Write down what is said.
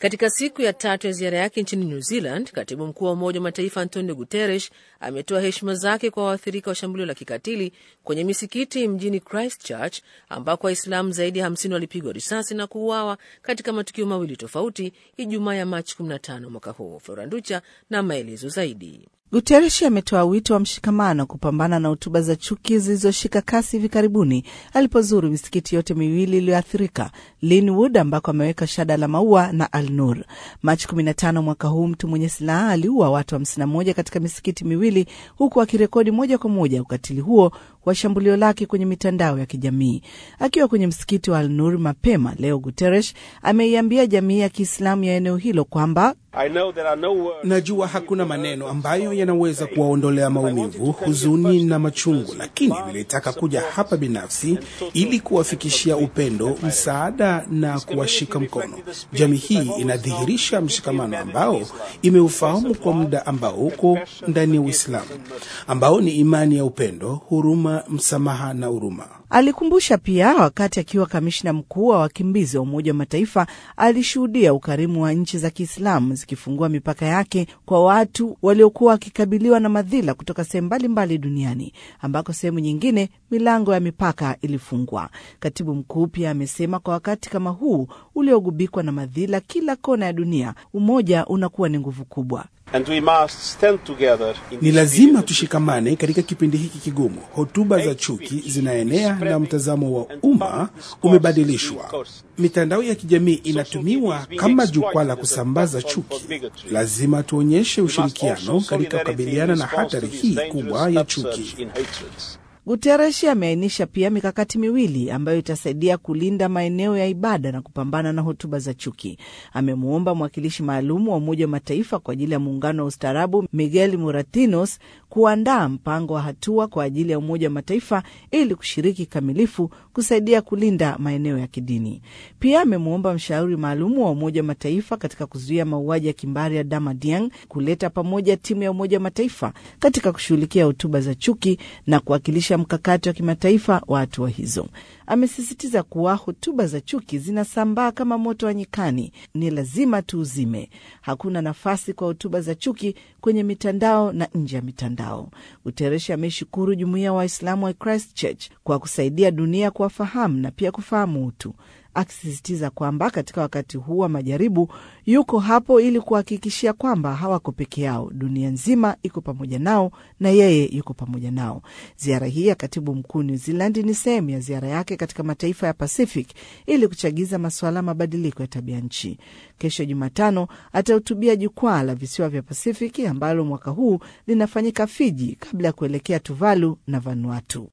Katika siku ya tatu ya ziara yake nchini New Zealand, katibu mkuu wa Umoja wa Mataifa Antonio Guterres ametoa heshima zake kwa waathirika wa shambulio la kikatili kwenye misikiti mjini Christchurch ambako Waislamu zaidi ya 50 walipigwa risasi na kuuawa katika matukio mawili tofauti Ijumaa ya Machi 15 mwaka huu. Floranducha na maelezo zaidi. Guterres ametoa wito wa mshikamano kupambana na hotuba za chuki zilizoshika kasi hivi karibuni alipozuru misikiti yote miwili iliyoathirika, Linwood ambako ameweka shada la maua na Al Nur. Machi 15 mwaka huu, mtu mwenye silaha aliua watu 51 katika misikiti miwili, huku akirekodi moja kwa moja ukatili huo wa shambulio lake kwenye mitandao ya kijamii. Akiwa kwenye msikiti wa Al Nur mapema leo, Guterres ameiambia jamii ya Kiislamu ya eneo hilo kwamba Najua hakuna maneno ambayo yanaweza kuwaondolea maumivu, huzuni na machungu, lakini nilitaka kuja hapa binafsi ili kuwafikishia upendo, msaada na kuwashika mkono. Jamii hii inadhihirisha mshikamano ambao imeufahamu kwa muda, ambao uko ndani ya Uislamu, ambao ni imani ya upendo, huruma, msamaha na huruma. Alikumbusha pia wakati akiwa kamishna mkuu wa wakimbizi wa Umoja wa Mataifa alishuhudia ukarimu wa nchi za Kiislamu zikifungua mipaka yake kwa watu waliokuwa wakikabiliwa na madhila kutoka sehemu mbalimbali duniani ambako sehemu nyingine milango ya mipaka ilifungwa. Katibu mkuu pia amesema kwa wakati kama huu uliogubikwa na madhila kila kona ya dunia, umoja unakuwa ni nguvu kubwa. And we must stand together in Ni this lazima period. tushikamane katika kipindi hiki kigumu. Hotuba za chuki zinaenea na mtazamo wa umma umebadilishwa. Mitandao ya kijamii inatumiwa kama jukwaa la kusambaza chuki. Lazima tuonyeshe ushirikiano katika kukabiliana na hatari hii kubwa ya chuki. Guterres ameainisha pia mikakati miwili ambayo itasaidia kulinda maeneo ya ibada na kupambana na hotuba za chuki. Amemwomba mwakilishi maalum wa Umoja wa Mataifa kwa ajili ya muungano wa ustaarabu Miguel Moratinos kuandaa mpango wa hatua kwa ajili ya Umoja wa Mataifa ili kushiriki kikamilifu kusaidia kulinda maeneo ya kidini. Pia amemwomba mshauri maalum wa Umoja wa Mataifa katika kuzuia mauaji ya kimbari ya Dama Dieng kuleta pamoja timu ya Umoja wa Mataifa katika kushughulikia hotuba za chuki na kuwakilisha mkakati wa kimataifa wa hatua hizo. Amesisitiza kuwa hotuba za chuki zinasambaa kama moto wa nyikani, ni lazima tuuzime. Hakuna nafasi kwa hotuba za chuki kwenye mitandao na nje ya mitandao. Guterres ameshukuru jumuiya ya Waislamu wa Christchurch kwa kusaidia dunia kuwafahamu na pia kufahamu utu akisisitiza kwamba katika wakati huu wa majaribu yuko hapo ili kuhakikishia kwamba hawako peke yao. Dunia nzima iko pamoja nao na yeye yuko pamoja nao. Ziara hii ya katibu mkuu New Zealand ni sehemu ya ziara yake katika mataifa ya Pacific ili kuchagiza masuala ya mabadiliko ya tabia nchi. Kesho Jumatano atahutubia jukwaa la visiwa vya Pasifiki ambalo mwaka huu linafanyika Fiji kabla ya kuelekea Tuvalu na Vanuatu.